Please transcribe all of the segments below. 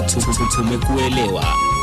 Tumekuelewa.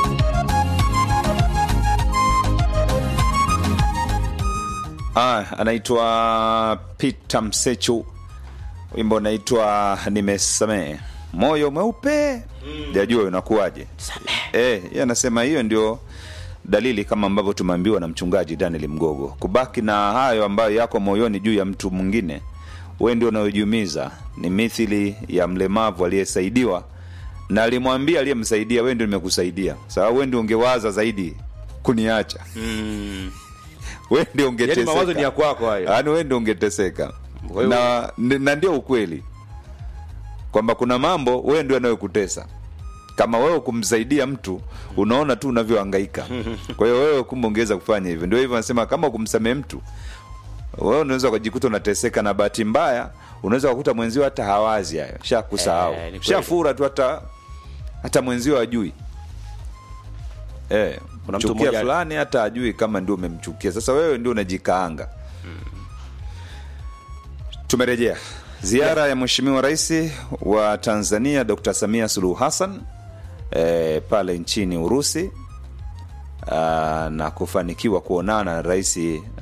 Ah, anaitwa Peter Msechu, wimbo unaitwa Nimesamehe. Moyo mweupe jajua unakuwaje? Eh, yeye anasema hiyo ndio dalili kama ambavyo tumeambiwa na mchungaji Daniel Mgogo, kubaki na hayo ambayo yako moyoni juu ya mtu mwingine, wewe ndio unayojiumiza. Ni mithili ya mlemavu aliyesaidiwa na alimwambia aliyemsaidia, wewe ndio nimekusaidia, sababu wewe ndio ungewaza zaidi kuniacha wewe ndio Yaani ungeteseka. mawazo ni ya kwako hayo. Yaani wewe ndio ungeteseka. Kwa hiyo- Na, n- na ndio ukweli kwamba kuna mambo wewe ndio yanayokutesa. Kama wewe kumsaidia mtu unaona tu unavyohangaika. Kwa hiyo wewe kumbe ungeweza kufanya hivyo. Ndio hivyo anasema kama kumsamehe mtu wewe unaweza kujikuta unateseka, na bahati mbaya unaweza kukuta mwenzio hata hawazi hayo, shakusahau Eh, ni kweli. shafura tu, hata hata mwenzio hajui eh, Kuna mtu mchukia mmoja- fulani hata ajui kama ndio umemchukia. Sasa wewe ndio unajikaanga. Tumerejea ziara ya Mheshimiwa Rais wa Tanzania Dr. Samia Suluhu Hassan eh, pale nchini Urusi ah, na kufanikiwa kuonana na rais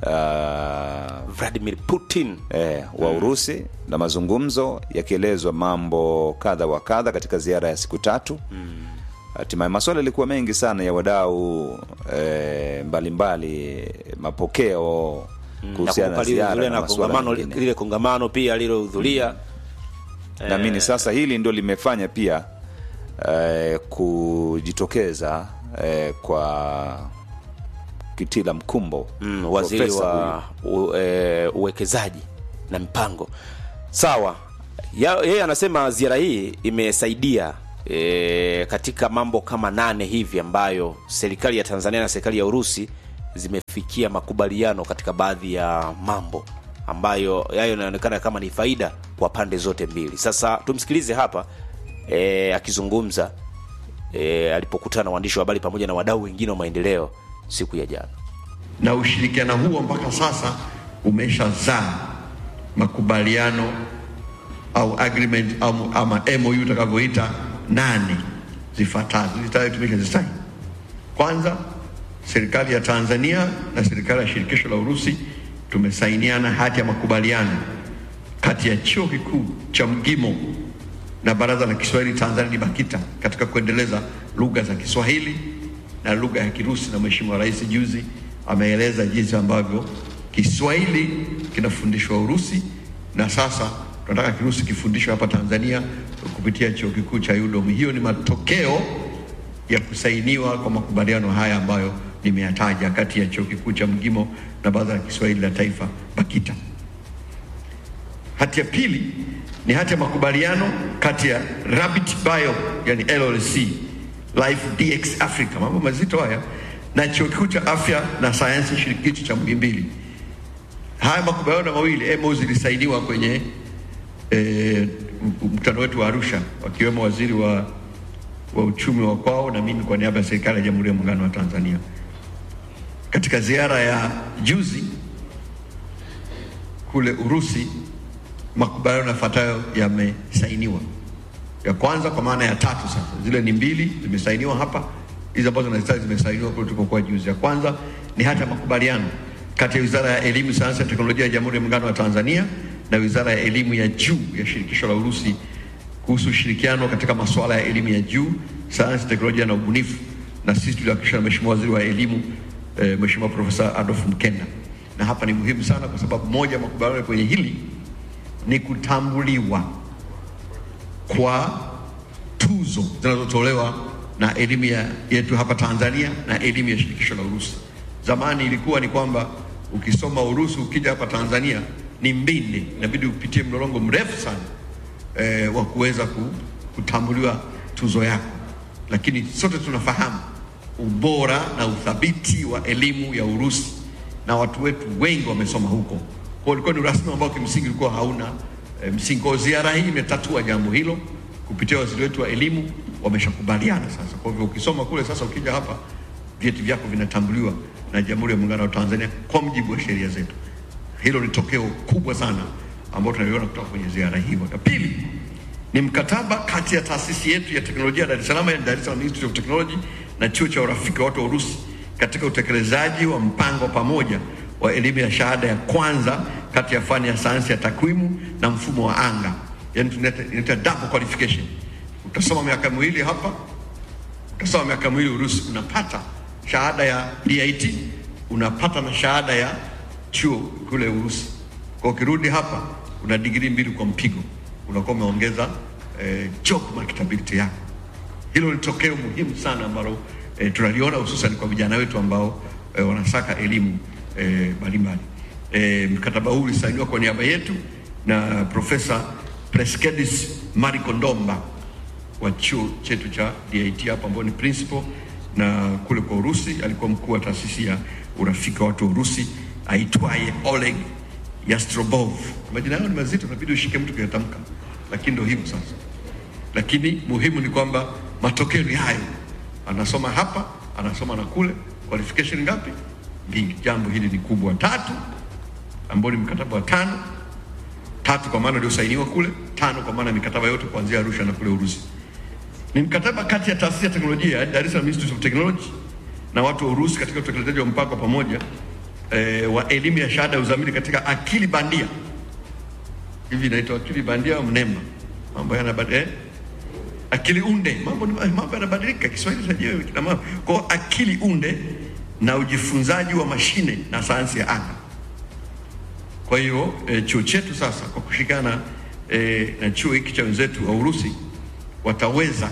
ah, Vladimir Putin eh, wa Urusi na mazungumzo yakielezwa mambo kadha wa kadha katika ziara ya siku tatu. Hatimaye maswala yalikuwa mengi sana ya wadau eh, mbalimbali, mapokeo kuhusiana na ziara na na masuala kongamano mengine. lile kongamano pia alilohudhuria Naamini sasa hili ndio limefanya pia eh, kujitokeza eh, kwa Kitila Mkumbo mm, waziri profesa wa u, e, uwekezaji na mipango sawa Ya- yeye anasema ziara hii imesaidia e, katika mambo kama nane hivi ambayo serikali ya tanzania na serikali ya urusi zimefikia makubaliano katika baadhi ya mambo ambayo yayo yanaonekana kama ni faida kwa pande zote mbili sasa tumsikilize hapa e, akizungumza e, alipokutana na waandishi wa habari pamoja na wadau wengine wa maendeleo siku ya jana na ushirikiano huo mpaka sasa umeshazaa makubaliano au agreement au, ama MOU utakavyoita nane zifuatazo zitayo tumeshazisaini. Kwanza, serikali ya Tanzania na serikali ya shirikisho la Urusi tumesainiana hati ya makubaliano kati ya chuo kikuu cha Mgimo na baraza la Kiswahili Tanzania BAKITA katika kuendeleza lugha za Kiswahili na lugha ya Kirusi, na Mheshimiwa Rais juzi ameeleza jinsi ambavyo Kiswahili kinafundishwa Urusi na sasa tunataka Kirusi kifundishwe hapa Tanzania kupitia chuo kikuu cha UDOM. Hiyo ni matokeo ya kusainiwa kwa makubaliano haya ambayo nimeyataja kati ya chuo kikuu cha Mgimo na baraza la Kiswahili la Taifa BAKITA. Hati ya pili ni hati ya makubaliano kati ya Rabbit Bio yani LLC Life DX Africa, mambo mazito haya, na chuo kikuu cha afya na sayansi shirikishi cha Muhimbili. Haya makubaliano mawili MOU zilisainiwa kwenye eh, mkutano wetu wa Arusha, wakiwemo waziri wa, wa uchumi wa kwao na mimi kwa niaba ya serikali ya Jamhuri ya Muungano wa Tanzania. Katika ziara ya juzi kule Urusi, makubaliano yafuatayo yamesainiwa. Ya kwanza kwa maana ya tatu, sasa zile ni mbili zimesainiwa hapa, hizi ambazo nazitaja zimesainiwa kule tulipokuwa juzi. Ya kwanza ni hata ya makubaliano kati ya Wizara ya Elimu, Sayansi na Teknolojia ya Jamhuri ya Muungano wa Tanzania na Wizara ya Elimu ya Juu ya Shirikisho la Urusi kuhusu ushirikiano katika masuala ya elimu ya juu, sayansi, teknolojia na ubunifu, na sisi tuliwakilishwa na Mheshimiwa Waziri wa Elimu eh, Mheshimiwa Profesa Adolf Mkenda. Na hapa ni muhimu sana kwa sababu moja ya makubaliano kwenye hili ni kutambuliwa kwa tuzo zinazotolewa na elimu ya- yetu hapa Tanzania na elimu ya shirikisho la Urusi. Zamani ilikuwa ni kwamba ukisoma Urusi ukija hapa Tanzania ni mbinde, inabidi upitie mlolongo mrefu sana eh, wa kuweza ku- kutambuliwa tuzo yako, lakini sote tunafahamu ubora na uthabiti wa elimu ya Urusi na watu wetu wengi wamesoma huko. Kwa hiyo ulikuwa ni urasmi ambao kimsingi ulikuwa hauna e, msingi. Kwa hiyo ziara hii imetatua jambo hilo kupitia waziri wetu wa elimu, wameshakubaliana sasa. Kwa hivyo ukisoma kule sasa, ukija hapa vyeti vyako vinatambuliwa na Jamhuri ya Muungano wa Tanzania kwa mujibu wa sheria zetu. Hilo ni tokeo kubwa sana ambalo tunaliona kutoka kwenye ziara hii. La pili ni mkataba kati ya taasisi yetu ya teknolojia ya Dar es Salaam, yani Dar es Salaam Institute of Technology na chuo cha urafiki wa watu wa Urusi katika utekelezaji wa mpango pamoja wa elimu ya shahada ya kwanza kati ya fani ya sayansi ya takwimu na mfumo wa anga, yani tunaita inaita double qualification. Utasoma miaka miwili hapa, utasoma miaka miwili Urusi, unapata shahada ya DIT, unapata na shahada ya chuo kule Urusi. Kwa ukirudi hapa una digrii mbili kwa mpigo, unakuwa umeongeza eh, job marketability yako. Hilo ni tokeo muhimu sana ambalo eh, tunaliona hususan kwa vijana wetu ambao eh, wanasaka elimu eh, mbalimbali. Eh, mkataba huu ulisainiwa kwa niaba yetu na Profesa Preskedis Marikondomba wa chuo chetu cha DIT hapa ambao ni principal na kule kwa Urusi alikuwa mkuu wa taasisi ya urafiki wa watu wa Urusi aitwaye Oleg Yastrobov. Majina yao ni mazito, inabidi ushike mtu kuyatamka, lakini ndio hivyo sasa. Lakini muhimu ni kwamba matokeo ni hayo, anasoma hapa, anasoma na kule. Qualification ngapi? Mbili. Jambo hili ni kubwa. Tatu, ambao ni mkataba wa tano, tatu kwa maana uliosainiwa kule, tano kwa maana mikataba yote kuanzia Arusha na kule Urusi ni mkataba kati ya taasisi ya teknolojia ya Dar es Salaam Institute of Technology na watu wa Urusi katika utekelezaji wa mpango pamoja eh, wa elimu ya shahada ya uzamili katika akili bandia. Hivi inaitwa akili bandia au mnemba? Mambo yanabadilika eh? Akili unde, mambo ni- mambo yanabadilika. Kiswahili chenyewe kina mambo. Kwa akili unde na ujifunzaji wa mashine na sayansi ya anga. Kwa hiyo eh, chuo chetu sasa kwa kushirikiana eh, na chuo hiki cha wenzetu wa Urusi wataweza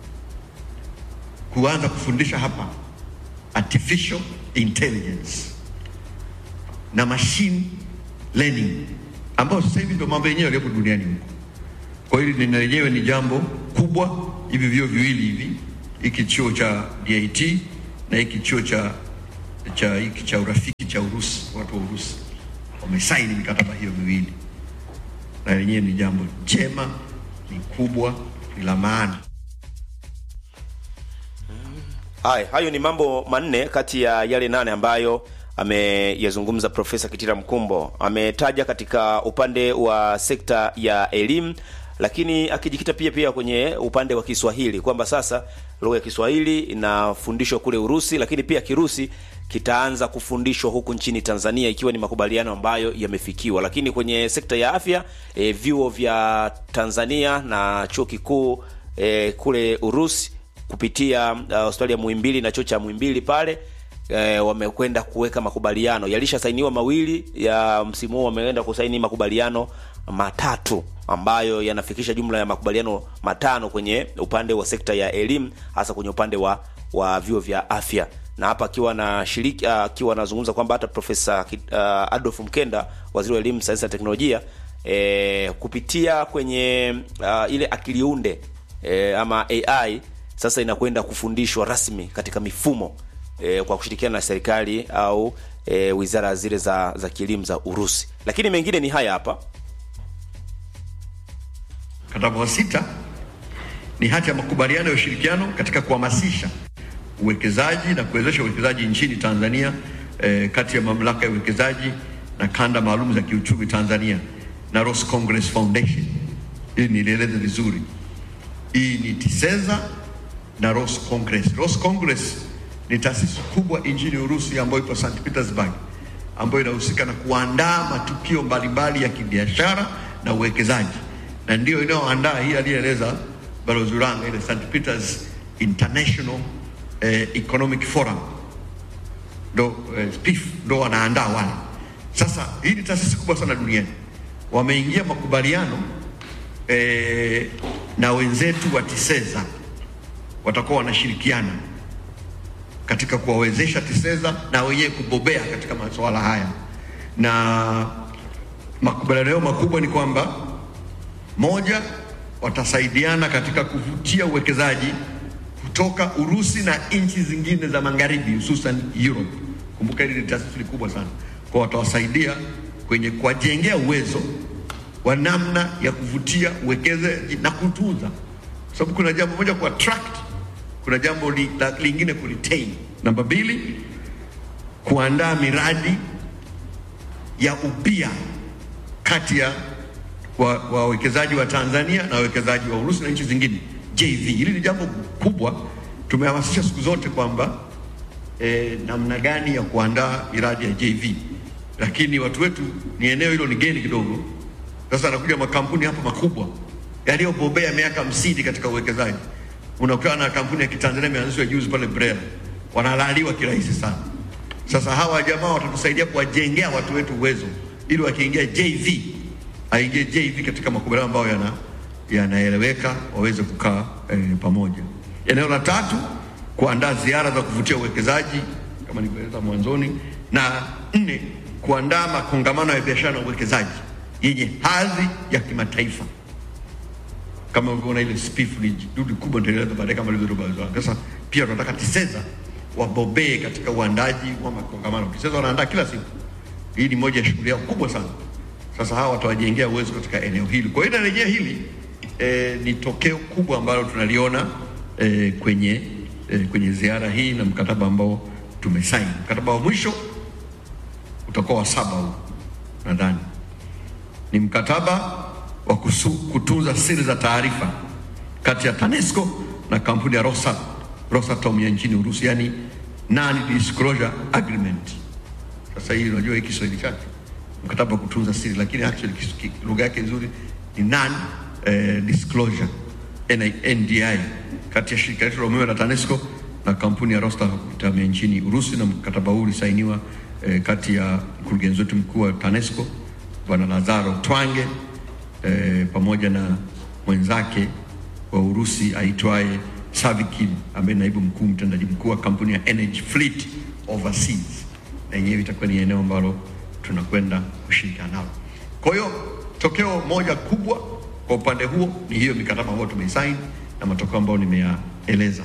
kuanza kufundisha hapa artificial intelligence na machine learning ambayo sasa hivi ndio mambo yenyewe yaliyopo duniani huko. Kwa hiyo hili lenyewe ni jambo kubwa, hivi vyuo viwili hivi, hiki chuo cha DIT na hiki chuo cha cha hiki cha urafiki cha Urusi, watu wa Urusi wamesaini mikataba hiyo miwili, na lenyewe ni jambo jema, ni kubwa, ni la maana. Haya, hayo ni mambo manne kati ya yale nane ambayo ameyazungumza Profesa Kitila Mkumbo. Ametaja katika upande wa sekta ya elimu, lakini akijikita pia pia kwenye upande wa Kiswahili kwamba sasa lugha ya Kiswahili inafundishwa kule Urusi, lakini pia Kirusi kitaanza kufundishwa huku nchini Tanzania ikiwa ni makubaliano ambayo yamefikiwa. Lakini kwenye sekta ya afya e, vyuo vya Tanzania na chuo kikuu e, kule Urusi kupitia uh, hospitali ya Muhimbili na chuo cha Muhimbili pale e, wamekwenda kuweka makubaliano yalishasainiwa mawili ya msimu huu, wameenda kusaini makubaliano matatu ambayo yanafikisha jumla ya makubaliano matano kwenye upande wa sekta ya elimu, hasa kwenye upande wa wa vyuo vya afya na hapa akiwa na shiriki akiwa anazungumza kwamba hata Profesa uh, Adolf Mkenda, waziri wa elimu, sayansi na teknolojia e, kupitia kwenye uh, ile akiliunde e, ama AI sasa inakwenda kufundishwa rasmi katika mifumo e, kwa kushirikiana na serikali au e, wizara zile za za kielimu za Urusi. Lakini mengine ni haya hapa. Mkataba wa sita ni hati ya makubaliano ya ushirikiano katika kuhamasisha uwekezaji na kuwezesha uwekezaji nchini Tanzania eh, kati ya mamlaka ya uwekezaji na kanda maalum za kiuchumi Tanzania na Ross Congress Foundation. Hili nilieleze vizuri. Hii ni TISEZA na Ross Congress. Ross Congress ni taasisi kubwa nchini Urusi ambayo ipo St Petersburg, ambayo inahusika na kuandaa matukio mbalimbali ya kibiashara na uwekezaji, na ndio inayoandaa hii aliyeeleza Balozi Uranga, ile St Peters International eh, Economic Forum ndo eh, SPIF ndo wanaandaa wale. Sasa hii ni taasisi kubwa sana duniani, wameingia makubaliano eh, na wenzetu wa TISEZA watakuwa wanashirikiana katika kuwawezesha TISEZA na wenyewe kubobea katika masuala haya, na makubaliano yao makubwa ni kwamba moja, watasaidiana katika kuvutia uwekezaji kutoka Urusi na nchi zingine za magharibi hususan Europe. Kumbuka hili ni taasisi kubwa sana, kwa watawasaidia kwenye kuwajengea uwezo wa namna ya kuvutia uwekezaji na kutunza, kwa sababu kuna jambo moja ku attract, kuna jambo li, la, lingine ku retain. Namba mbili, kuandaa miradi ya ubia kati ya wa wawekezaji wa Tanzania na wawekezaji wa Urusi na nchi zingine JV. Hili ni jambo kubwa, tumehamasisha siku zote kwamba eh, namna gani ya kuandaa miradi ya JV, lakini watu wetu ni eneo hilo ni geni kidogo. Sasa anakuja makampuni hapa makubwa yaliyobobea miaka hamsini katika uwekezaji. Unakutana na kampuni ya Kitanzania imeanzishwa juzi pale Brela, wanalaliwa kirahisi sana. Sasa hawa jamaa watatusaidia kuwajengea watu wetu uwezo, ili wakiingia JV aingie JV katika makubaliano ambayo yana yanaeleweka, waweze kukaa eh, pamoja. Eneo la tatu, kuandaa ziara za kuvutia uwekezaji kama nilivyoeleza mwanzoni, na nne, kuandaa makongamano ya biashara na uwekezaji yenye hadhi ya kimataifa kama ulivyoona ile spifu ni dudu kubwa, nitaeleza baadaye kama ilivyotoka. Sasa pia tunataka TISEZA wabobee katika uandaji wa makongamano. TISEZA wanaandaa kila siku, hii ni moja ya shughuli yao kubwa sana. Sasa hawa watawajengea uwezo katika eneo hili. Kwa hiyo narejea hili eh, ni tokeo kubwa ambalo tunaliona eh, kwenye eh, kwenye ziara hii na mkataba ambao tumesaini. Mkataba wa mwisho utakuwa wa saba huu nadhani ni mkataba wa kusu, kutunza siri za taarifa kati ya TANESCO na kampuni ya Rosa, Rosatom ya nchini Urusi, yani non disclosure agreement. Sasa hii unajua hii Kiswahili chake mkataba wa kutunza siri, lakini actually kis- ki- lugha yake nzuri ni non eh, disclosure NI NDI kati ya shirika letu la umeme la TANESCO na kampuni ya Rosatom ya nchini Urusi, na mkataba huu ulisainiwa eh, kati ya mkurugenzi wetu mkuu wa TANESCO Bwana Lazaro Twange eh, pamoja na mwenzake wa Urusi aitwaye Savikin ambaye naibu mkuu mtendaji mkuu wa kampuni ya Energy Fleet Overseas, na yenyewe itakuwa ni eneo ambalo tunakwenda kushirikiana nalo. Kwa hiyo tokeo moja kubwa kwa upande huo ni hiyo mikataba ambayo tumeisaini na matokeo ambayo nimeyaeleza.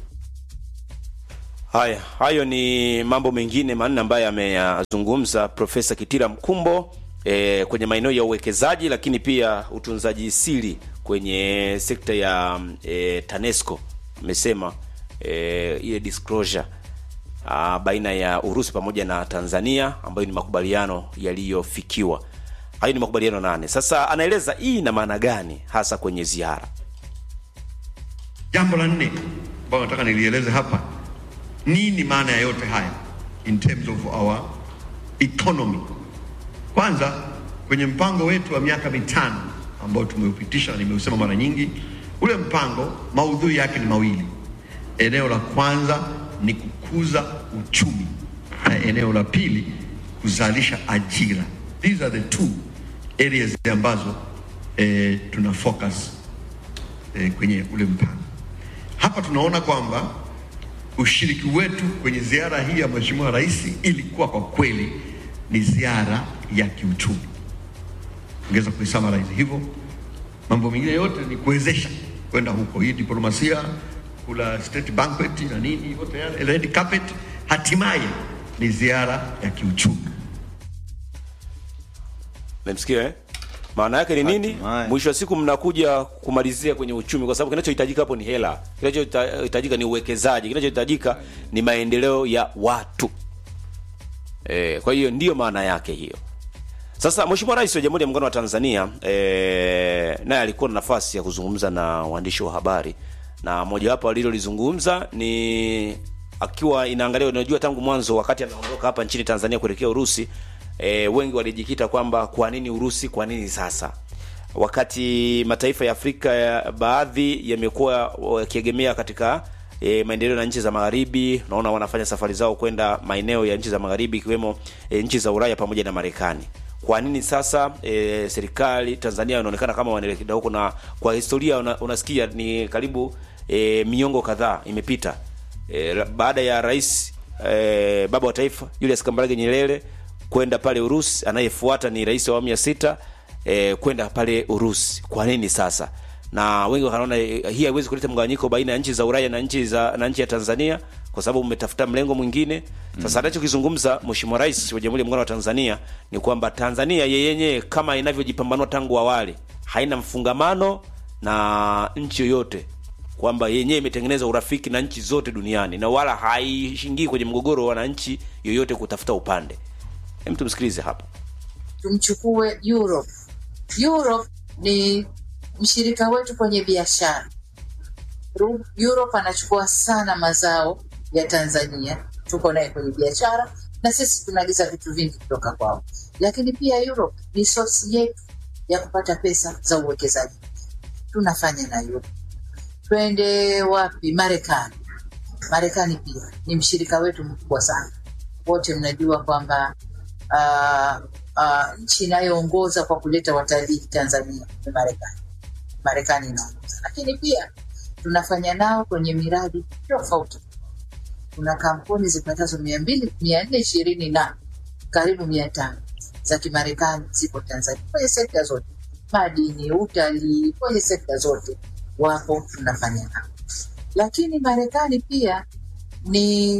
Haya, hayo ni mambo mengine manne ambayo ameyazungumza Profesa Kitila Mkumbo e, kwenye maeneo ya uwekezaji, lakini pia utunzaji siri kwenye sekta ya e, TANESCO. Amesema e, ile disclosure a, baina ya Urusi pamoja na Tanzania ambayo ni makubaliano yaliyofikiwa. Hayo ni makubaliano nane. Sasa anaeleza hii ina maana gani hasa kwenye ziara. Jambo la nne ambalo nataka nilieleze hapa, nini maana ya yote haya in terms of our economy. Kwanza, kwenye mpango wetu wa miaka mitano ambao tumeupitisha na nimeusema mara nyingi, ule mpango maudhui yake ni mawili. Eneo la kwanza ni kukuza uchumi na eneo la pili kuzalisha ajira. These are the two areas ambazo eh, tuna focus eh, kwenye ule mpango. Hapa tunaona kwamba ushiriki wetu kwenye ziara hii ya Mheshimiwa Rais ilikuwa kwa kweli ni ziara ya kiuchumi. Ongeza kuisummarize hivyo, mambo mengine yote ni kuwezesha kwenda huko, hii diplomasia, kula state banquet na nini, yote yale red carpet, hatimaye ni ziara ya kiuchumi. Memsikia eh? Maana yake ni nini? Hatimaye. Mwisho wa siku mnakuja kumalizia kwenye uchumi, kwa sababu kinachohitajika hapo ni hela, kinachohitajika ni uwekezaji, kinachohitajika ni maendeleo ya watu. E, kwa hiyo ndiyo maana yake hiyo. Sasa Mheshimiwa Rais wa Jamhuri ya Muungano wa Tanzania e, naye alikuwa na nafasi ya kuzungumza na waandishi wa habari, na mojawapo alilolizungumza ni akiwa inaangalia, unajua tangu mwanzo wakati anaondoka hapa nchini Tanzania kuelekea Urusi e, wengi walijikita kwamba kwa nini Urusi, kwa nini sasa wakati mataifa ya Afrika ya baadhi yamekuwa wakiegemea katika e, maendeleo na nchi za magharibi. Naona wanafanya safari zao kwenda maeneo ya nchi za magharibi ikiwemo e, nchi za Ulaya pamoja na Marekani. Kwa nini sasa e, serikali Tanzania inaonekana kama wanaelekea huko, na kwa historia una, unasikia ni karibu e, miongo kadhaa imepita e, la- baada ya rais e, baba wa taifa Julius Kambarage Nyerere kwenda pale Urusi, anayefuata ni rais wa awamu ya sita e, kwenda pale Urusi. Kwa nini sasa? Na wengi wakaona e, hii haiwezi kuleta mgawanyiko baina ya nchi za Ulaya na nchi za na nchi ya Tanzania kwa sababu mmetafuta mlengo mwingine. Sasa anachokizungumza Mheshimiwa Rais wa Jamhuri ya Muungano wa Tanzania ni kwamba Tanzania yenyewe kama inavyojipambanua tangu awali haina mfungamano na nchi yoyote kwamba yenyewe imetengeneza urafiki na nchi zote duniani na wala haishingii kwenye mgogoro wa wananchi yoyote kutafuta upande. Hem, tumsikilize hapa. tumchukue Europe. Europe ni mshirika wetu kwenye biashara. Ru- Europe anachukua sana mazao ya Tanzania, tuko naye kwenye biashara na sisi tunaagiza vitu vingi kutoka kwao, lakini pia Europe ni source yetu ya kupata pesa za uwekezaji. Tunafanya na Europe. Twende wapi? Marekani. Marekani pia ni mshirika wetu mkubwa sana. Wote mnajua kwamba uh, uh, nchi inayoongoza kwa kuleta watalii Tanzania ni Marekani. Marekani inaongoza, lakini pia tunafanya nao kwenye miradi tofauti. Kuna kampuni zipatazo mia mbili mia nne ishirini na karibu mia tano za Kimarekani zipo Tanzania kwenye sekta zote, madini, utalii, kwenye sekta zote wapo, tunafanya nao. Lakini Marekani pia ni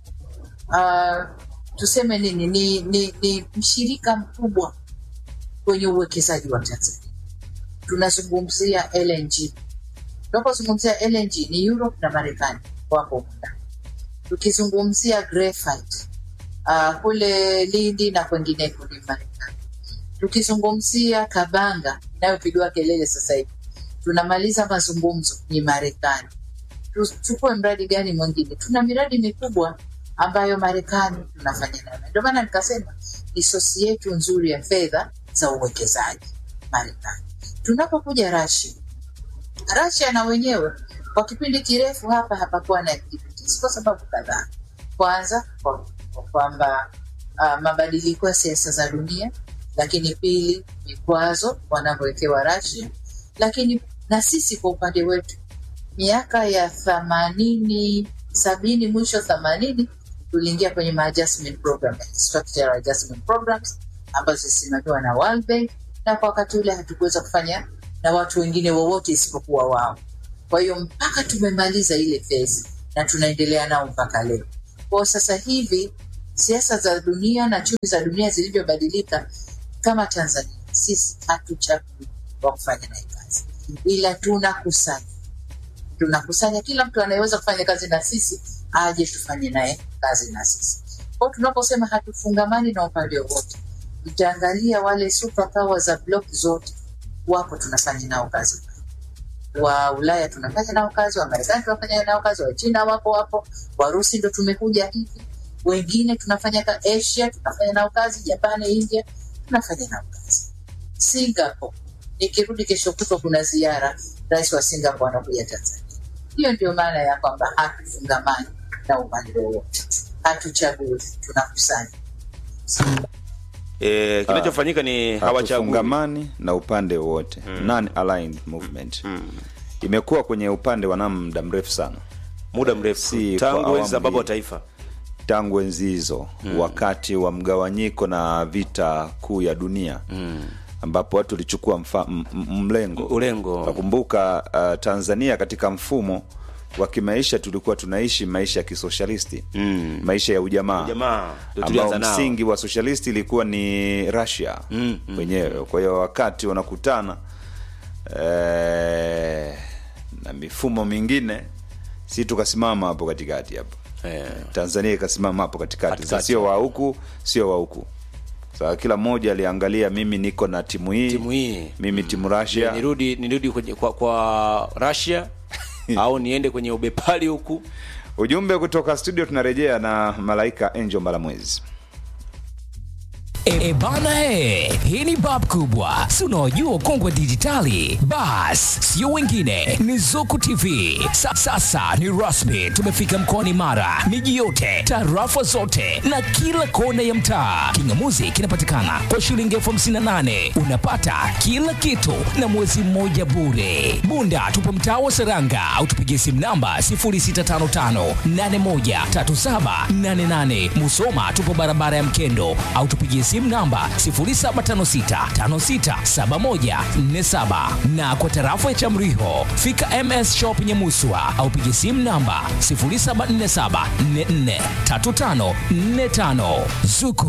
uh, tuseme nini, ni, ni, ni mshirika mkubwa kwenye uwekezaji wa Tanzania. Tunazungumzia LNG. Tunapozungumzia LNG ni Europe na Marekani wapo humu ndani. Tukizungumzia graphite uh, kule Lindi na kwengineko ni Marekani. Tukizungumzia Kabanga inayopigwa kelele sasa hivi, tunamaliza mazungumzo ni Marekani. Tuchukue mradi gani mwingine? Tuna miradi mikubwa ambayo Marekani tunafanya nayo, ndio maana nikasema ni sosi yetu nzuri ya fedha za uwekezaji Marekani. Tunapokuja Russia, Russia na wenyewe kwa kipindi kirefu hapa hapakuwa na activities kwa sababu kadhaa. Kwanza kwa kwa kwamba uh, mabadiliko ya siasa za dunia, lakini pili vikwazo wanavyowekewa Russia, lakini na sisi kwa upande wetu miaka ya themanini sabini mwisho themanini tuliingia kwenye ma adjustment program, structural adjustment programs ambazo zilisimamiwa na World Bank, na kwa wakati ule hatukuweza kufanya na watu wengine wowote isipokuwa wao. Kwa hiyo mpaka tumemaliza ile phase na tunaendelea nao mpaka leo. Kwa sasa hivi siasa za dunia na chumi za dunia zilivyobadilika, kama Tanzania sisi hatuchagui wa kufanya naye kazi, ila tunakusanya tunakusanya kila mtu anayeweza kufanya kazi na sisi aje tufanye naye kazi na sisi. Kwa hiyo tunaposema hatufungamani na upande wowote, utaangalia wale superpower za block zote wapo, tunafanya nao kazi. Wa Ulaya tunafanya nao kazi, wa Marekani tunafanya nao kazi, wa China wapo wapo, Warusi ndo tumekuja hivi, wengine tunafanya ka Asia tunafanya nao kazi, Japani, India tunafanya nao kazi. Singapore, nikirudi kesho kutwa kuna ziara, rais wa Singapore anakuja Tanzania. Hiyo ndio maana ya kwamba hatufungamani na upande wowote, hatuchagui, tunakusanya. e, kinachofanyika ni hawachagui hatufungamani na upande wowote non-aligned movement imekuwa kwenye upande wa NAM muda mrefu sana muda mrefu Si kwa tangu enzi za awamu baba wa hii. taifa tangu enzi hizo wakati wa mgawanyiko na vita kuu ya dunia ambapo watu walichukua mfa- m- m- mlengo Ulengo. nakumbuka uh, tanzania katika mfumo wa kimaisha tulikuwa tunaishi maisha ya kisoshalisti mm. maisha ya ujamaa Ujamaa, ndio ambao tulianza nao. msingi wa socialisti ilikuwa ni russia Mm, mm, wenyewe kwa hiyo wakati wanakutana eh, na mifumo mingine si tukasimama hapo katikati hapo Eh. tanzania ikasimama hapo katikati sasa Katikati. sio wa huku sio wa huku sasa kila mmoja aliangalia mimi niko na timu hii Timu hii. mimi timu Russia nirudi nirudi kwenye, kwa, kwa Russia au niende kwenye ubepali huku ujumbe kutoka studio tunarejea na malaika angel mbalamwezi E, e bana he, hii ni bab kubwa, si unaojua ukongwe dijitali? Bas, sio wengine, ni Zuku TV. Sa, sasa ni rasmi, tumefika mkoani Mara, miji yote, tarafa zote na kila kona ya mtaa. Kingamuzi kinapatikana kwa shilingi elfu hamsini na nane unapata kila kitu na mwezi mmoja bure. Bunda tupo mtaa wa Seranga au tupigie simu namba 0655813788. Musoma tupo barabara ya Mkendo au tupigie simu namba 0756567147 na kwa tarafa ya Chamriho fika MS Shop Nyamuswa au pigie simu namba 0747443545 Zuku